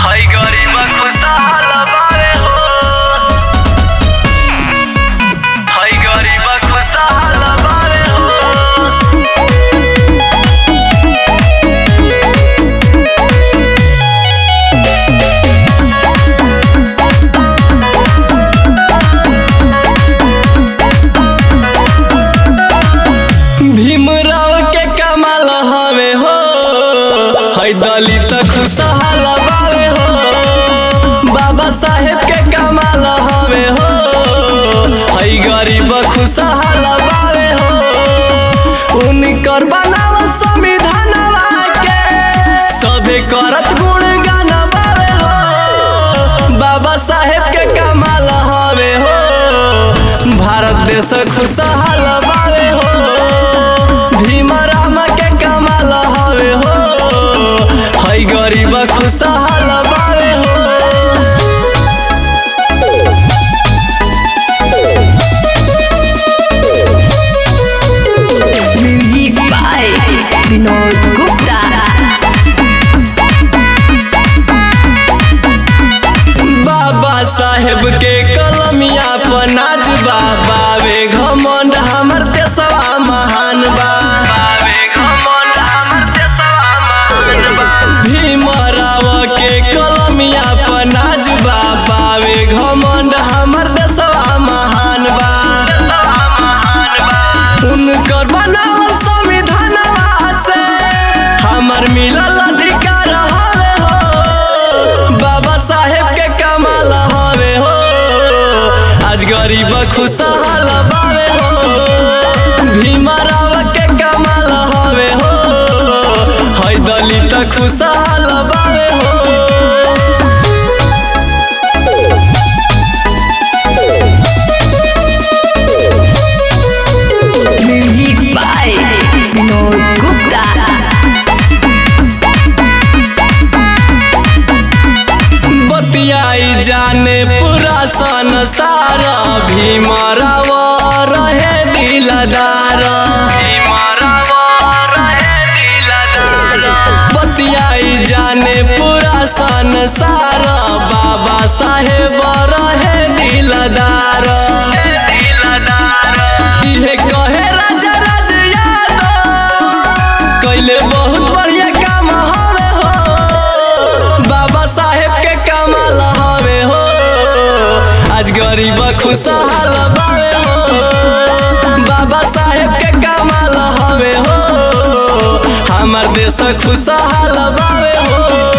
हई गरीब खुशहाल बावे हो हई गरीब खुशहाल बावे हो भीमराव के कमाल हवे हो हई दलित खुशहाल बावे हो बाबा साहेब के कमाल हवे हो हई गरीब खुशहाल बावे हो उनकर बनावल संविधानवा के सबे करत गुणगान बावे हो बाबा साहेब के कमाल हवे हो भारत देश खुशहाल बावे हो भीमराम के कमाल हवे हो हई गरीब खुशहाल बावे हो म्यूजिक बाय विनोद गुप्ता बाबा साहेब के कलमिया पनाज बाबा वे घमंड हमर देशवा महान बा बावे घमंड हमर देशवा महान बा भीमराव के कलमिया पनाज बाबा वे घमंड हमर देशवा महान बा देशवा महान बा उनकर बनावल संविधानवा से हमर मिलल अधिकार हवे हो बाबा साहेब के कमाल हवे हो आज गरीब खुशहाल बावे हो भीमराव के कमाल हवे हो हई दलित खुशहाल बावे हो म्यूजिक बाय विनोद गुप्ता बतियाई जाने पूरा संसार भीमराव रहे दिलदार भीमराव रहे दिलदार बतियाई जाने पूरा संसार बाबा साहेब रहे दिलदार दिलदार इहे कहे राजा राज यादव कैले बहुत बढ़िया काम हवे हो बाबा साहेब के कमाल हवे हो आज गरीब खुशहाल बावे हो बाबा साहेब के कमाल हवे हो हमार देश खुशहाल बावे हो